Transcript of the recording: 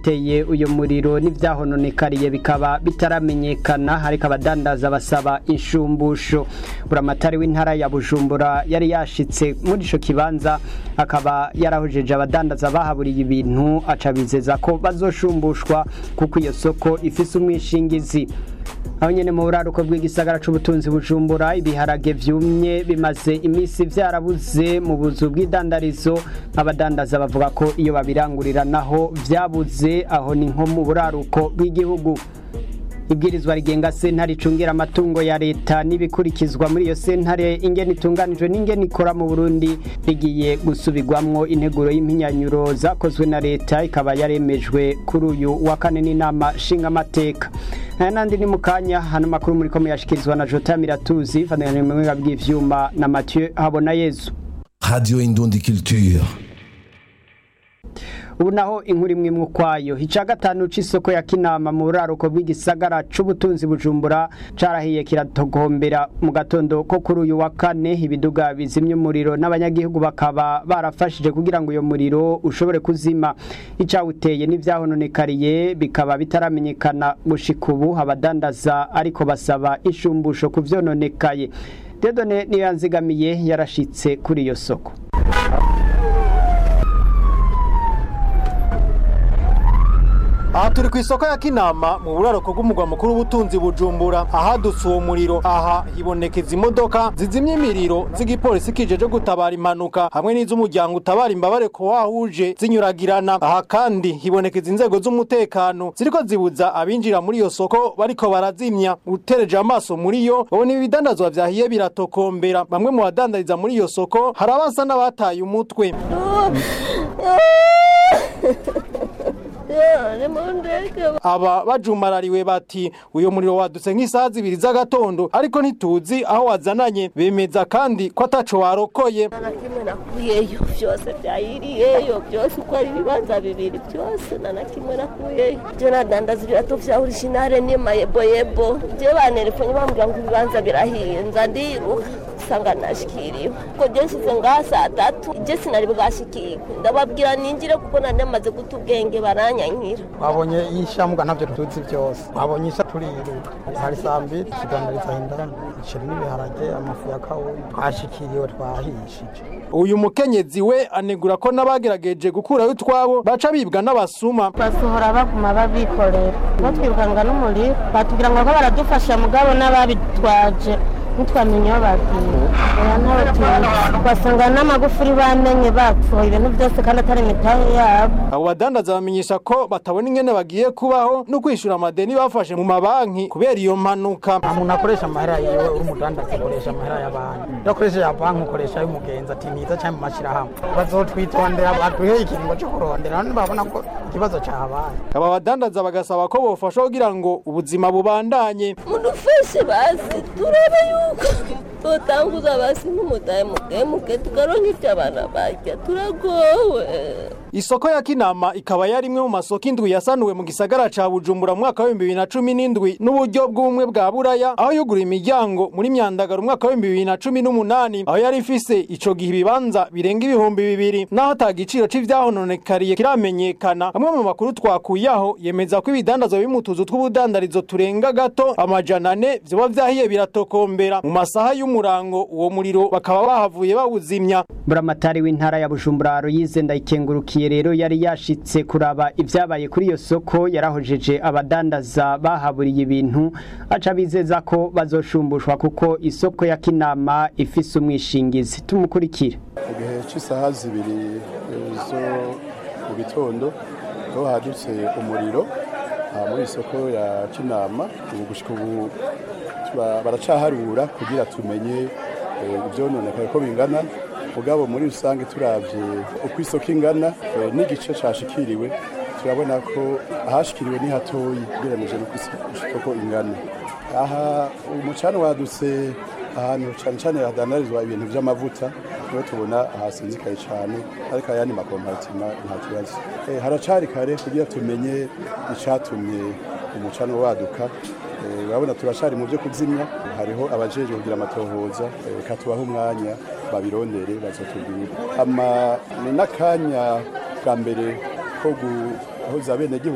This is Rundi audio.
icyawuteye uyu muriro n'ibyahononekariye bikaba bitaramenyekana ariko abadandaza basaba inshumbusho buramatari w'intara ya bujumbura yari yashitse muri ico kibanza akaba yarahojeje abadandaza bahaburiye ibintu aca bizeza ko bazoshumbushwa kuko iyo soko ifise umwishingizi aho nyene mu buraruko bw'igisagara c'ubutunzi bujumbura ibiharage vyumye bimaze imisi vyarabuze mu buzu bw'idandarizo abadandaza bavuga ko iyo babirangurira naho vyabuze aho ni nko mu buraruko bw'igihugu ibwirizwa rigenga sentare icungira amatungo ya leta n'ibikurikizwa muri iyo sentare ingene itunganijwe n'ingene ikora mu burundi rigiye gusubirwamwo integuro y'impinyanyuro zakozwe na leta ikaba yaremejwe kuri uyu wa kane n'inama nshingamateka aya nandi ni mu kanya hano makuru muri ko muyashikirizwa na jota miratuzi fatanyije mu buhinga bw'ivyuma na mathieu habona yezu Radio Indundi Culture. ubu naho inkuru imwe imwe ukwayo ica gatanu c'isoko ya kinama mu buraruko bw'igisagara c'ubutunzi bujumbura carahiye kiratogombera mu gatondo ko kuri uyu wa kane ibiduga bizimya umuriro n'abanyagihugu bakaba barafashije kugira ngo uyo muriro ushobore kuzima icawuteye n'ivyahononekariye bikaba bitaramenyekana gushika ubu abadandaza ariko basaba inshumbusho ku vyononekaye dedone niyo yanzigamiye yarashitse kuri iyo soko aha turi ku isoko ya kinama mu buraruko bw'umugwa mukuru w'ubutunzi bujumbura ahadutse uwo muriro aha hibonekeza imodoka zizimya imiriro z'igipolisi kijeje gutabara impanuka hamwe n'iz'umuryango utabara imbabare ko wahuje zinyuragirana aha kandi hibonekeza inzego z'umutekano ziriko zibuza abinjira muri iyo soko bariko barazimya utereje amaso muri yo babona ibidandazwa vyahiye biratokombera bamwe mu badandariza muri iyo soko hari abasa n'abataye umutwe aba bajumarariwe bati uyu muriro wadutse nk'isaha zibiri z'agatondo ariko ntituzi aho wazananye bemeza kandi ko ataco warokoye na kimwe nakuyeyo byose byayiriyeyo byose uko ari ibibanza bibiri byose na na kimwe nakuyeyo byo nadandaza ibirato vya originale n'imayeboyebo je banerefonye bambwira ngo ibibanza birahiye nza ndiruka usanga nashikiriwe kuko je nsize ngaha saa tatu je sinari bwashikirwe ndababwira ninjire kuko nari namaze guta ubwenge baranyankira twabonye ishamuga ntabyo tuzi byose twabonye isha turiruka hari saa mbiri tuganiriza indani isheri n'ibiharage amafu ya kawunga twashikiriwe twahishije uyu mukenyezi we anegura ko n'abagerageje gukurayo utwabo baca bibwa n'abasuma basohora baguma babikorera batwirukanga n'umuriro batubwira ngo ko baradufasha mugabo n'ababitwaje ntitwamenye aho bagiye oya ntawe tuzi basanga n'amagufuri bamenye bapfuye ibintu byose kandi atari imitahe yabo abo badandaza bamenyesha ko batabona ingene bagiye kubaho no kwishura amadeni bafashe mu mabanki kubera iyo mpanuka nta muntu akoresha amahera yiwe uri umudandaza akoresha amahera y'abantu iyo akoresha ya banki ukoresha ay'umugenzi ati niza cyangwa mu mashyirahamwe bazotwitondera baduhe ikiringo cyo kurondera none babona ko ikibazo cyahabaye aba badandaza bagasaba ko bofasha kugira ngo ubuzima bubandanye mudufashe basi turebe yuko tutanguza basi nk'umutahe mukemuke tukaronka ivyo abana barya turagowe isoko ya kinama ikaba yari imwe mu masoko indwi yasanuwe mu gisagara ca bujumbura mu mwaka w'ibihumbi bibiri na cumi n'indwi n'uburyo bw'ubumwe bwa buraya aho yugura imiryango muri myandagaro umwaka w'ibihumbi bibiri na cumi n'umunani aho yari ifise ico gihe ibibanza birenga ibihumbi bibiri naho ata giciro c'ivyahononekariye kiramenyekana amwe mu makuru twakuyeho yemeza ko ibidandazwa biri mu tuzu tw'ubudandarizo turenga gato amajana ane vyoba vyahiye biratokombera mu masaha y'umurango uwo muriro bakaba bahavuye bawuzimya buramatari w'intara ya bujumbura ruyize ndayikengurukiye rero yari yashitse kuraba ibyabaye kuri iyo soko yarahojeje abadandaza bahaburiye ibintu aca bizeza ko bazoshumbushwa kuko isoko ya kinama ifise umwishingizi tumukurikire mu gihe cy'isaha zibiri zo mu gitondo aho hadutse umuriro aha muri isoko ya kinama ubu gushika ubu tura- baracaharura kugira tumenye eh, ivyononekaye ko bingana mugabo muri rusange turavye uko isoko ingana eh, n'igice cashikiriwe turabona ko ahashikiriwe ni hatoyi ugereranije n'uko isoko ingana aha umucana wadutse ahantu cyane cyane hadandarizwa ibintu by'amavuta niho tubona hasinzikaye cyane ariko ayandi makompatima nta kibazo Eh, haracari kare kugira tumenye icatumye umucana waduka Eh, urabona turacari mu byo kuzimya hariho abajeje kugira amatohoza eh, reka tubahe umwanya babirondere bazotubwira ama ni n'akanya bwa mbere ko guhoza abenegihugu